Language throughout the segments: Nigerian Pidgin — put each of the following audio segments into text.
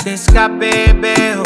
Francesca, baby. Oh.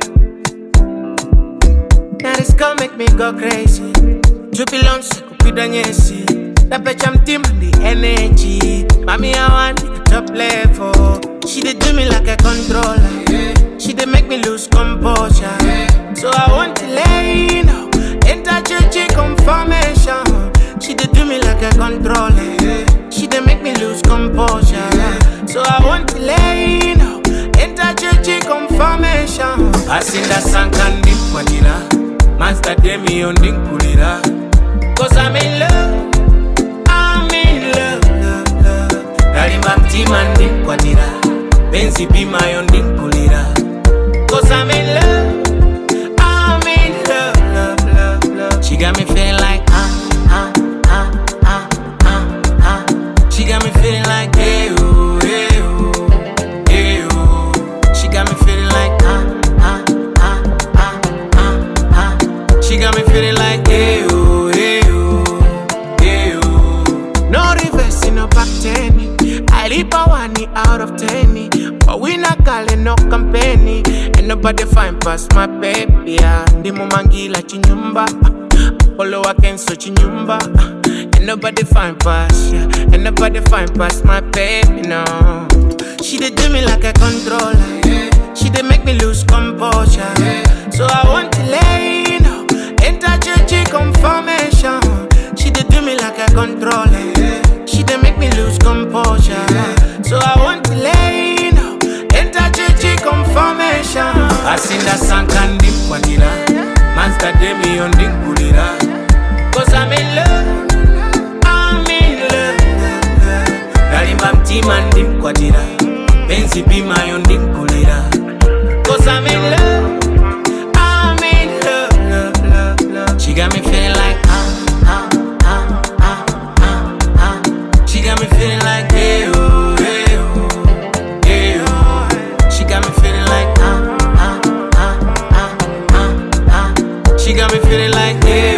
Now this girl make me go crazy. Jubilance, kupida nyesi. Tapecha mtima the energy. Mami, I want it top level. She dey do me like a controller. She dey make me lose composure. So I want to lay you know. Enter church confirmation. She dey do me like a controller. She dey make me lose composure. So I want to lay you know. Enter church confirmation. Asinda sankandi kwadira. Master Demi on dinkulira. Cause I'm in love. I'm in love, love, love. Dalimba mtima ndinkwatira. Benzi bima yo ndinkulira. Cause I'm in love. I'm in love, love, love, love. She got me feeling like ah, ah, ah, ah, ah, ah. She got me feeling like hey, oh, hey, oh, hey, oh. She got me feeling like ah, ah, ah, ah, ah, ah. She got me feeling like hey, oh, hey, oh, hey, oh. No reverse, no back ten. I leap a one out of ten. But we not calling no company. Ain't nobody find past my baby. Yeah. Ndimo mangila chinyumba. Polo wakenso chinyumba. Ain't nobody find past, yeah. Ain't nobody find past my baby, no. She dey do me like a controller. She dey make me lose composure. So I want to lay, you know. Enter church confirmation. She dey do me like a controller. She dey make me lose composure. So I want to lay, you know. Enter church confirmation. Asinda sankandi kwadira. Master Demi on dinkulira. Cause I'm in love. I'm in love. Dalimba mtima ndimkwatira. Benzi bima yo ndinkulira. Cause I'm in love. I'm in love, love, love, love. She got me feeling like ah, ah, ah, ah, ah, ah. She got me feeling like hey, oh, hey, oh, hey, oh. She got me feeling like ah, ah, ah, ah, ah, ah. She got me feeling like hey,